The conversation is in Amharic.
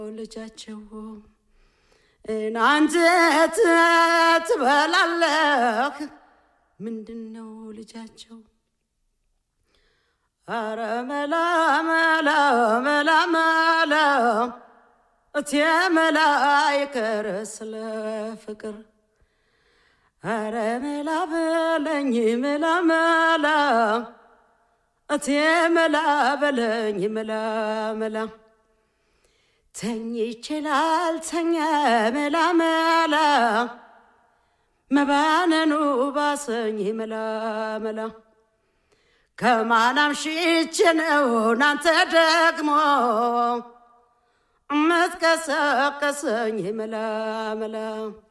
ልጃቸው እናንተ ትበላለህ ምንድን ነው ልጃቸው? አረ መላ መላ መላ መላ እቴ መላ ይቀር ስለ ፍቅር አረ መላ በለኝ መላ መላ እቴ መላ በለኝ መላ መላ ተኝቼ ላልተኛ መላ መላ መባነኑ ባሰኝ መላ መላ ከማናም ሽቼ ነው ናንተ ደግሞ እምትቀሰቀሰኝ መላ መላ